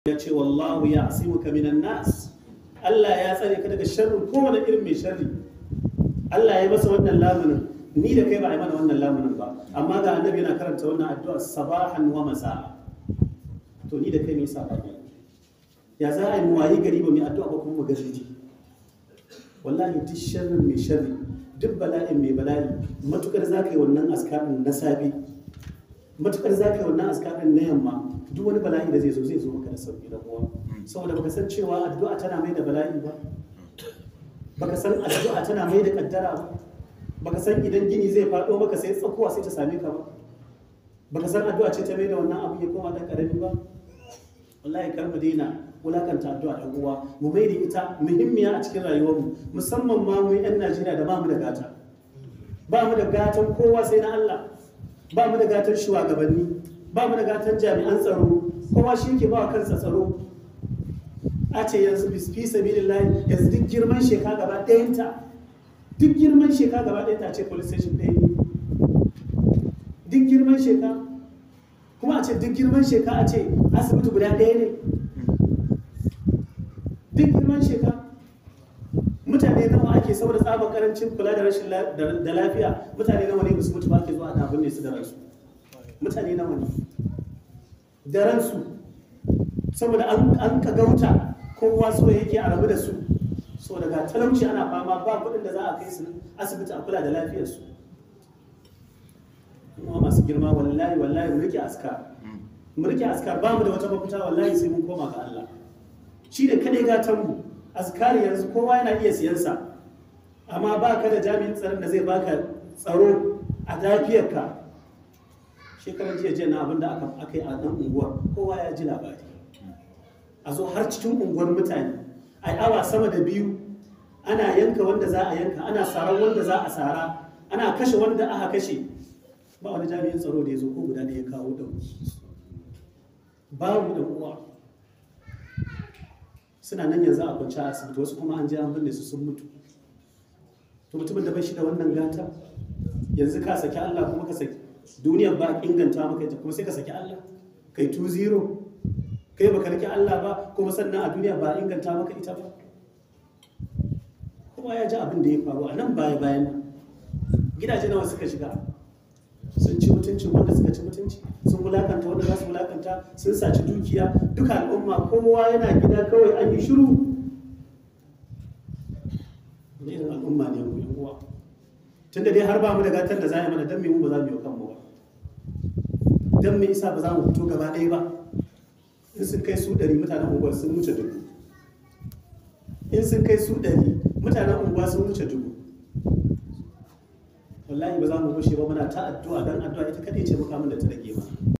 ya ce wallahu ya asimuka minan nas Allah ya tsare ka daga sharrin kowane irin mai sharri Allah ya masa wannan lamunin ni da kai ba a yi mana wannan lamunin ba amma ga annabi yana karanta wannan addu'a sabahan wa masa'a to ni da kai me yasa ba ya za a yi mu wayi gari ba mai addu'a ba kuma mu gaji wallahi duk sharrin mai sharri duk bala'in mai bala'i matukar za ka yi wannan askarin na safe matukar za ka yi wannan askarin na yamma duk wani bala'i da zai zo zai zo maka da sauki da uwa saboda baka san cewa addu'a tana mai da bala'i ba baka san addu'a tana mai da kaddara ba baka san idan gini zai faɗo maka sai tsakuwa sai ta same ka ba baka san addu'a ce ta mai da wannan abu ya koma dan karami ba wallahi kar mu daina wulakanta addu'a ɗan uwa mu mai da ita muhimmiya a cikin rayuwarmu musamman ma mu 'yan Najeriya da ba mu da gata ba mu da gatan kowa sai na Allah ba mu da gatan shugabanni ba mu da gatan jami'an tsaro kowa shi ke ba wa kansa tsaro a ce yanzu fi sabilillahi yanzu duk girman sheka gaba ɗayanta duk girman sheka gaba ɗayanta a ce police station ɗaya ne duk girman sheka kuma a ce duk girman sheka a ce asibiti guda ɗaya ne duk girman sheka mutane nawa ake saboda tsabar karancin kula da rashin da lafiya mutane nawa ne musu mutu ba ke zuwa ana binne su da ransu mutane nawa ne da ransu saboda an ka gauta kowa so yake a rabu da su so daga talauci ana fama ba kuɗin da za a kai su asibiti a kula da lafiyarsu kuma masu girma wallahi wallahi mu rike askar mu rike askar ba mu da wata mafita wallahi sai mun koma ga Allah shi da kadai gatan mu askari yanzu kowa yana iya siyansa amma ba ka da jami'in tsaron da zai baka tsaro a lafiyarka shekarar jiya jiya na abin da aka yi a nan unguwar kowa ya ji labari a zo har cikin unguwar mutane a yi awa sama da biyu ana yanka wanda za a yanka ana sarar wanda za a sara ana kashe wanda aka kashe ba wani jami'in tsaro da ya zo ko guda da ya kawo da babu da uwa suna nan yanzu a kwanci a asibiti wasu kuma an je an binne su sun mutu to mutumin da bai shi da wannan gata yanzu ka saki Allah kuma ka saki duniyar ba inganta maka ita kuma sai ka saki Allah kai 2-0 kai baka rike Allah ba kuma sannan a duniya ba inganta maka ita ba kuma ya ji abin da ya faru a nan baya bayan nan gidaje nawa suka shiga sun ci mutunci wanda suka ci mutunci sun wulakanta wanda za su wulakanta sun saci dukiya duka al'umma kowa yana gida kawai an yi shiru ne irin al'umma ne mu yan uwa tunda dai har ba mu da gatar da za a yi mana dan me mu ba za mu yi kanmu ba dan me isa ba za mu fito gaba ɗaya ba in sun kai su ɗari mutanen unguwar sun wuce dubu in sun kai su ɗari mutanen unguwa sun wuce dubu wallahi ba za mu bushe ba muna ta addu'a dan addu'a ita kadai ce mukamin da ta rage ba